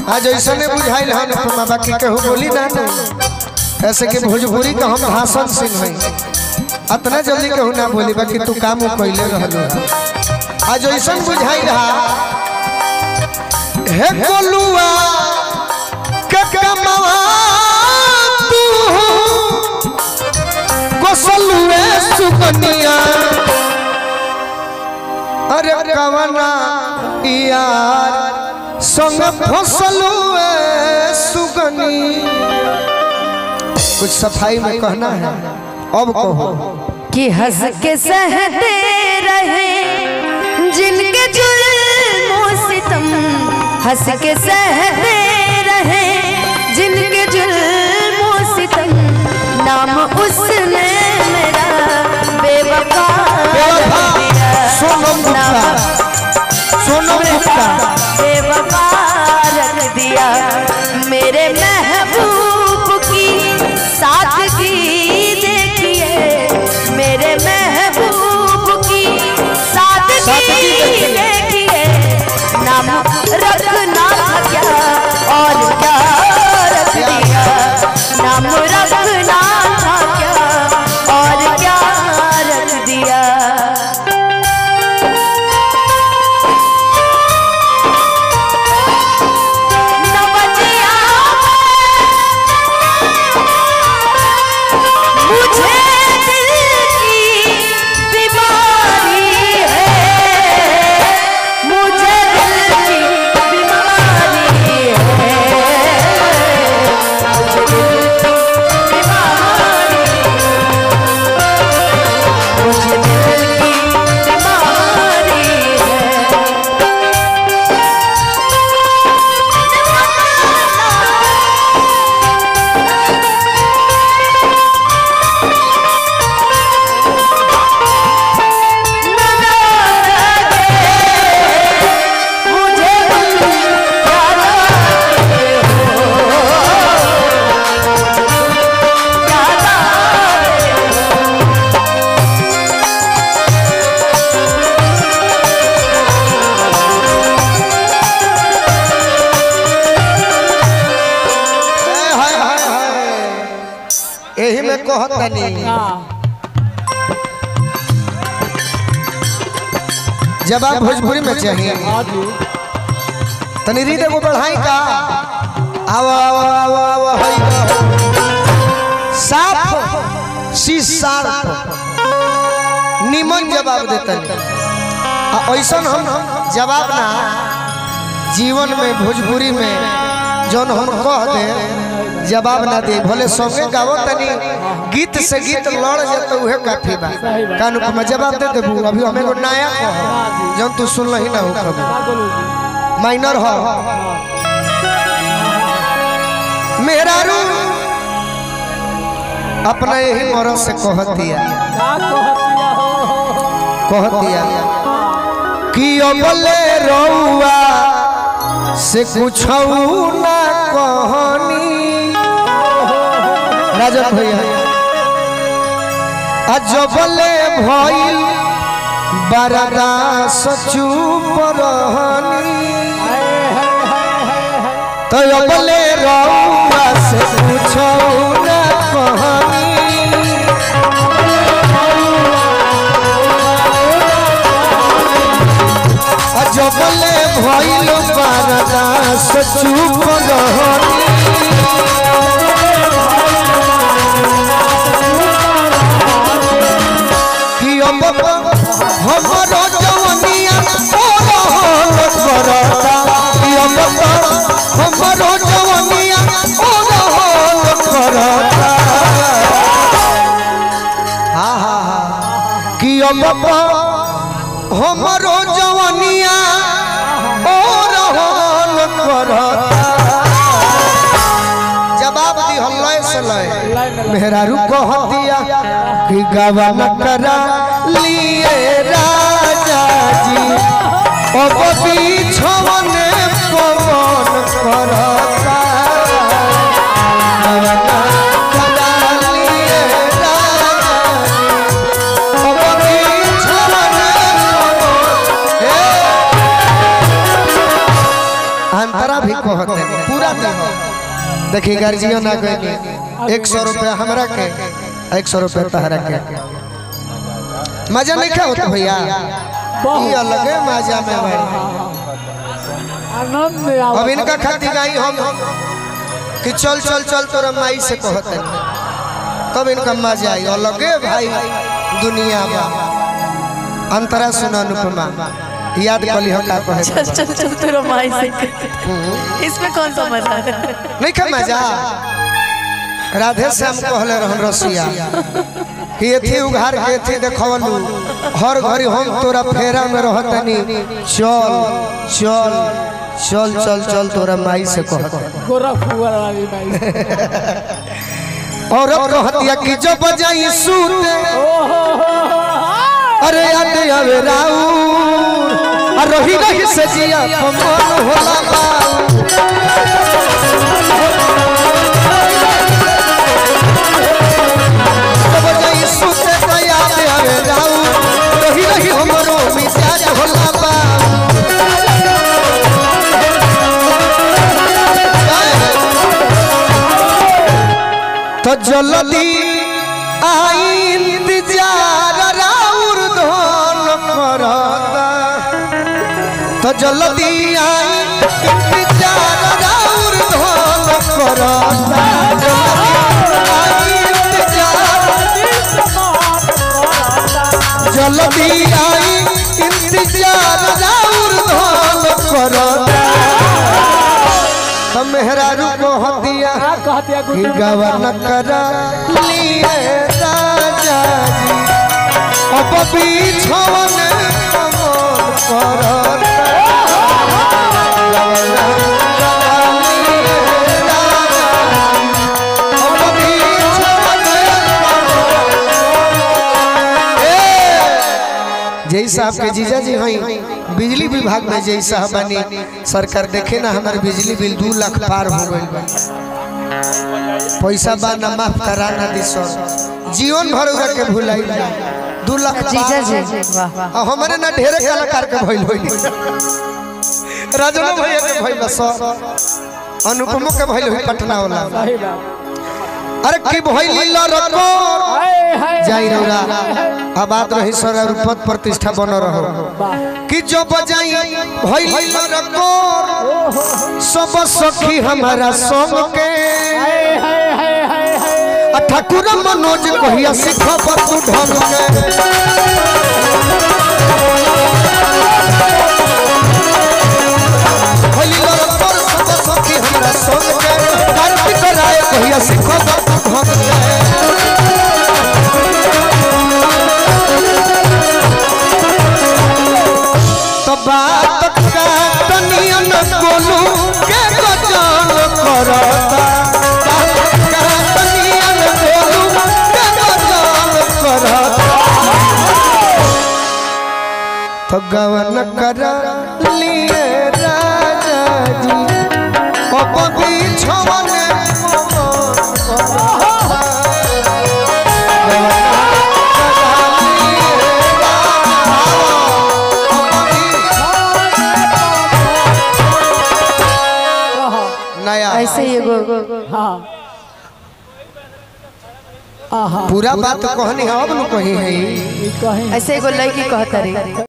आज ऐसा नहीं बुझाइल हन तुम बाकी कहू बोली ना ना ऐसे कि भोजपुरी का हम भाषण सिंह है अतना जल्दी कहू ना बोली बाकी तू काम कैले रहलो आज ऐसा बुझाई रहा हे गोलुआ के कमावा तू गोसलुए सुकनिया अरे कवना यार संग फसलुए सुगनी कुछ सफाई में कहना है अब कहो कि हंस के सहते रहे जिनके जुल्मों सितम हंस के सहते रहे जिनके जुल्मों सितम नाम उसने मेरा बेवफा बेवफा, रख दिया। सोनम गुप्ता नाम सोनम गुप्ता बेवफा रख दिया मेरे महबूब की सादगी देखिए मेरे महबूब की सादगी देखिए नाम रखना था क्या और क्या रख दिया नाम रखना था क्या और क्या रख दिया नवजिया मुझे दिल की बीमारी है मुझे दिल की बीमारी है मुझे दिल की बीमारी मुझे दिल की बीमारी है मुझे याद आते हो याद आते हो हाय हाय हाय यही में कहत तनी जब आप भोजपुरी में चाहिए तनी रीड एगो बढ़ाई का आओ आओ आओ आओ हई साफ शीशार निमन जवाब देतन आ ऐसन हम जवाब ना जीवन में भोजपुरी में जौन हम कह दे जवाब ना दे भले संगे गावो तनी गीत से गीत लड़ जाते उहे काफी बा कानू को मैं जवाब दे देबू अभी हमें को नया कह जौन तू सुन ही ना हो कभी माइनर हो मेरा रू अपना यही मरद से कह दिया कह दिया कि अबले रउआ से कुछ ना कहनी राजन भैया अजबले भइल बरदास चुप रहनी तो अबले रउआ से कुछ ना कहनी अजबले भइल बरदास चुप रहनी कि अब हमरो जवनिया ओ रहल करता कि अब हमरो जवनिया ओ रहल करता हा हा हा कि अब हमरो जवनिया ओ रहल करता जवाब दी हल्ला से लय मेहरारू कह दिया कि गवन करा लिए राजा जी अब बिछवन पवन करता गवन करा लिए राजा जी, अब बिछवन पवन- हे अंतरा भी कहते हैं पूरा दिन देखिए गार्जियन आ गए एक सौ रुपया हमरा के एक सौ रुपया तहरा के मजा नहीं क्या होता भैया ये अलग है मजा में भाई आनंद अब इनका खातिर आई हम कि चल चल चल तोरा माई से कहते हैं तब इनका मजा आई अलगे भाई दुनिया में अंतरा सुना अनुपमा याद कली हो का कहे चल चल चल तेरा माई से इसमें कौन सा मजा है नहीं खा मजा राधे श्याम कहले रहन रसिया कि एथी उघार के एथी देखवलू हर घड़ी हम तोरा फेरा में रहतनी चल चल चल चल चल तोरा माई से कहत गोरखपुर वाली भाई और अब कहतिया कि जो बजाई सूते अरे याद आवे राउर आ रही रही से जिया कमल होला बाऊ जब जाई सुते तो याद आवे राउर रही रही हमरो मिजाज होला बाऊ तो जल्दी आई इंतजार राउर धन करता तो जल्दी आई इंतजार राउर धन करता आई इंतजार जल्दी आई इंतजार राउर धन करता तो मेहरारू को हतिया क्या कहते हैं कि गुड्डू गवन करा लिए राजा जी अब बीछवन कमल करत गवन करा लिए राजा जी, अब बीछवन कमल। ए, जय साहब के जीजा जी हई बिजली विभाग में जय साहब बनी सरकार देखे ना हमारे बिजली बिल दू लाख पार हो गई बा पैसा बा ना माफ करा ना दी सर जीवन भर उरा के भुलाई ना दू लाख जीजा पार जी वाह आ हमारे ना ढेरे कलाकार के भइल होई राजनो भैया के भइल बा सर अनुपमो के भइल होई पटना वाला सही बात अरे की भइल लरको हाय हाय जाई रौरा अब बात रही सर और पद प्रतिष्ठा बन रहो वाह कि जो बजाई भइल लरको सब सखी हमारा संग के हाय हाय हाय हाय हाय आ ठाकुर मनोज कहिया सिखब तू ढंग के भइल लरकोर सब सखी हमरा संग के कार्तिक राय कहिया सिखब तू ढंग के तो बात का तनियन बोलू के गजल करता बात का तनियन बोलू के गजल करता तो गवन कर लिए राजा जी अब बिछवन नया ऐसे ही एगो हाँ आहा पूरा बात कहनी है अब न कही है ई कहीं ऐसे एगो लड़की कहता रही